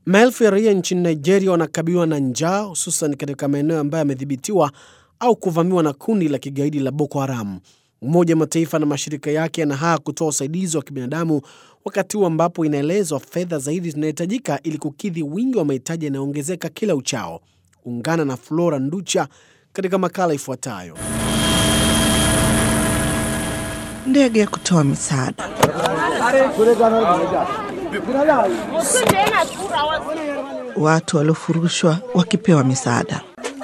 Maelfu ya raia nchini Nigeria wanakabiliwa na njaa hususan katika maeneo ambayo yamedhibitiwa au kuvamiwa na kundi la kigaidi la Boko Haram. Umoja wa Mataifa na mashirika yake yanahaa kutoa usaidizi wa kibinadamu wakati huu ambapo inaelezwa fedha zaidi zinahitajika ili kukidhi wingi wa mahitaji yanayoongezeka kila uchao. Ungana na Flora Nducha katika makala ifuatayo. Ndege ya kutoa misaada. Watu waliofurushwa wakipewa misaada.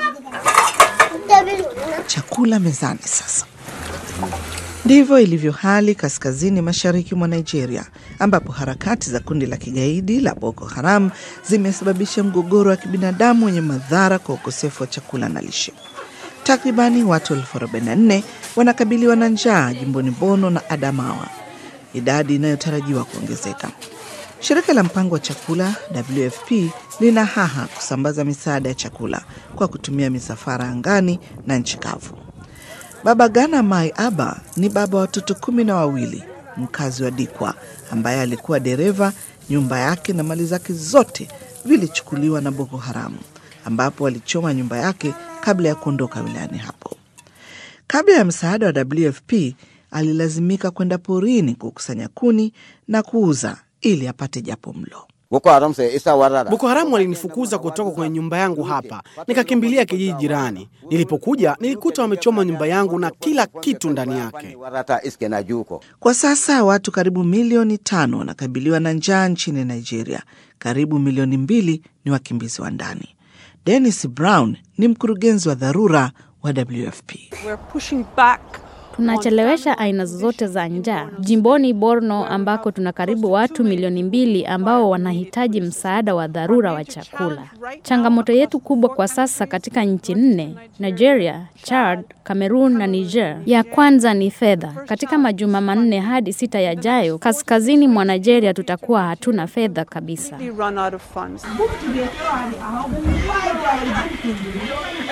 Chakula mezani sasa. Ndivyo ilivyo hali kaskazini mashariki mwa Nigeria, ambapo harakati za kundi la kigaidi la Boko Haram zimesababisha mgogoro wa kibinadamu wenye madhara kwa ukosefu wa chakula na lishe. Takribani watu elfu 44 wanakabiliwa na njaa jimboni Bono na Adamawa, idadi inayotarajiwa kuongezeka. Shirika la mpango wa chakula WFP lina haha kusambaza misaada ya chakula kwa kutumia misafara angani na nchi kavu. Baba Gana Mai Aba ni baba wa watoto kumi na wawili, mkazi wa Dikwa ambaye alikuwa dereva. Nyumba yake na mali zake zote vilichukuliwa na Boko Haramu, ambapo walichoma nyumba yake kabla ya kuondoka wilayani hapo. Kabla ya msaada wa WFP, alilazimika kwenda porini kukusanya kuni na kuuza ili apate japo mlo. Boko Haramu walinifukuza kutoka kwenye nyumba yangu hapa, nikakimbilia kijiji jirani. Nilipokuja nilikuta wamechoma nyumba yangu na kila kitu ndani yake. Kwa sasa watu karibu milioni tano wanakabiliwa na njaa nchini Nigeria. Karibu milioni mbili ni wakimbizi wa ndani. Dennis Brown ni mkurugenzi wa dharura wa WFP. Tunachelewesha aina zote za njaa jimboni Borno ambako tuna karibu watu milioni mbili ambao wanahitaji msaada wa dharura wa chakula. Changamoto yetu kubwa kwa sasa katika nchi nne, Nigeria, Chad, Cameroon na Niger. Ya kwanza ni fedha. Katika majuma manne hadi sita yajayo, kaskazini mwa Nigeria tutakuwa hatuna fedha kabisa.